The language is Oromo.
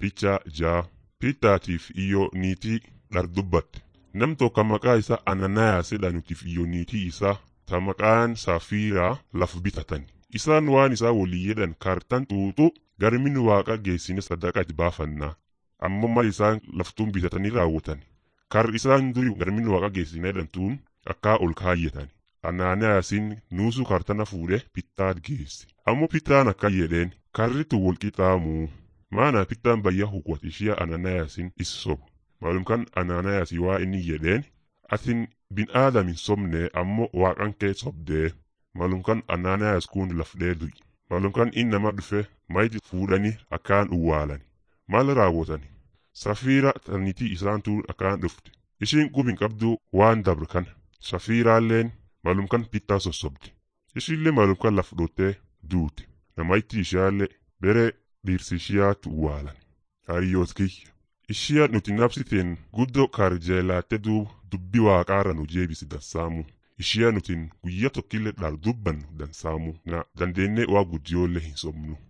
Picha jaa Piitaatiif iyyoo niitii dhardubbatte. Nam tokko maqaa isaa Ananaayas jedhanutiif iyyoo niitii isaa ta maqaan Saafiiraa laf bitatani. Isaan waan isaa walii jedhan kaartan xuuxuu garmin waaqa geessine sadaqat baafannaa. Ammoo mal isaan laftuun bitatanii raawwatan. Kar isaan duri garmin waaqa geessine jedhantuun akka ol kaayyatan. Anaaniyaasin nuusuu kaartana fuudhee pittaat geesse. Ammoo pittaan akka jedheen karritu wal qixaamuu. Maana pittaan bayya hukwat ishee Ananiyaasin is sobu. Maalumkan Ananiyaasi waa inni jedheen atin bin aadamin sobne ammoo waaqan kee sobdee. Maalumkan Ananiyaas kun lafdee du'i. Maalumkan inni nama dhufe mayti fuudhanii akkaan uwwaalani. Maal raawwatani? Safiira tanitii isaantu akkaan dhufte. Ishiin qubin qabdu waan dabre kana. Safiiraalleen maalumkan pittaa sossobde. Ishiillee maalumkan laf dhottee duute. Namayitti ishaallee bere dhiirsi ishiyaatu uwwaalan. Hariyyoot kiyya. Ishiya nuti nabsiteen guddoo karjeelaatte duuba dubbi waaqaarra nu jeebisi dansaamu. Ishiya nutin guyya tokkillee dhaar dubbannu dansaamu. Na dandeennee waa guddiyoollee hin sobnu.